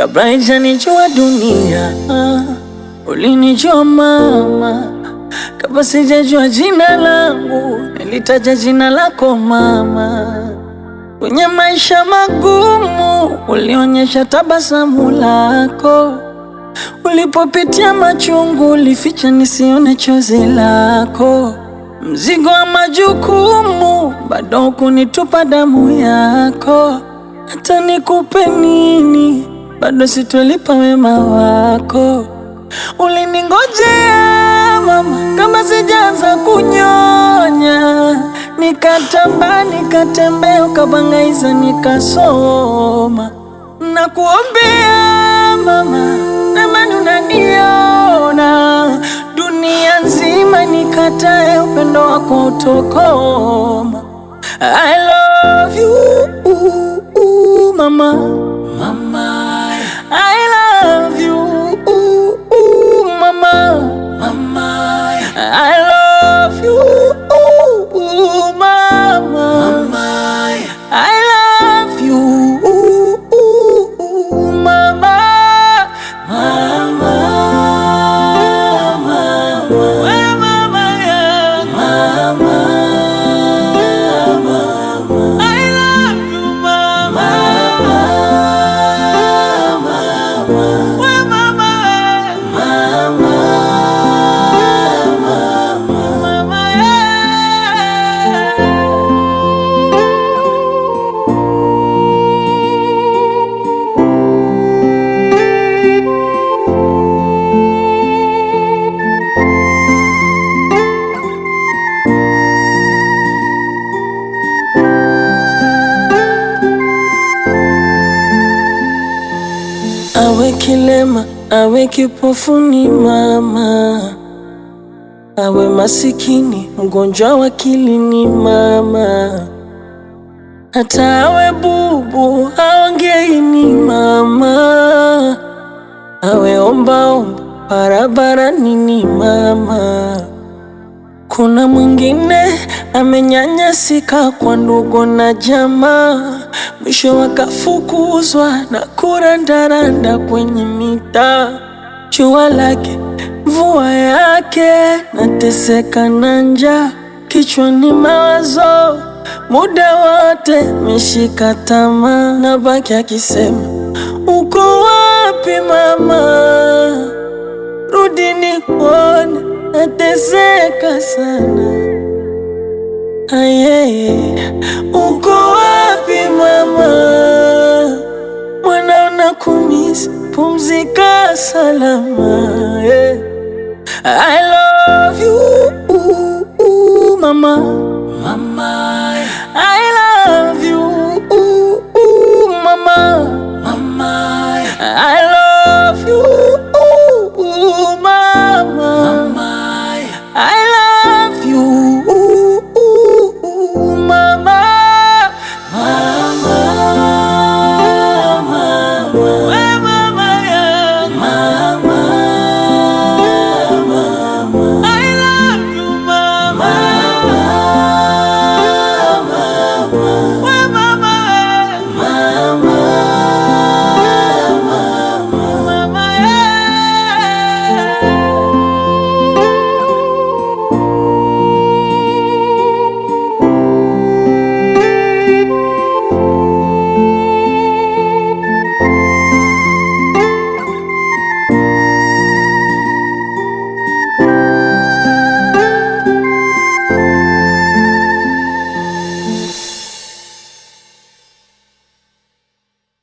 kabla haijanijua dunia. Ulinijua mama, kabla sijajua jina langu, nilitaja jina lako mama. Kwenye maisha magumu, ulionyesha tabasamu lako. Ulipopitia machungu, ulificha nisione chozi lako. Mzigo wa majukumu, bado hukunitupa damu yako. Hata nikupe nini, bado sitolipa wema wako. Uliningojea mama, kama sijaanza kunyonya, nikatamba nikatembea, ukabangaiza nikasoma. Nakuombea mama, namani unaniona, dunia nzima nikatae, upendo wako utokoma. I love you mama, mama. I love you mama, mama. I love you mama, mama. I love you mama, mama. We mama yangu. I love you mama. We mama. Mama, yeah. Awe kilema, awe kipofu ni mama, awe masikini, mgonjwa wa akili ni mama, hata awe bubu, aongei ni mama, awe ombaomba barabarani ni mama. Kuna mwingine amenyanyasika kwa ndugu na jamaa, mwisho wakafukuzwa na kurandaranda kwenye mitaa. Jua lake mvua yake, nateseka na njaa, kichwani mawazo muda wote, meshika tamaa, na baki akisema uko wapi mama? Rudi nikuone, nateseka sana. Ayeye, uko wapi mama? Mwana unakumisi, pumzika salama. yeah. I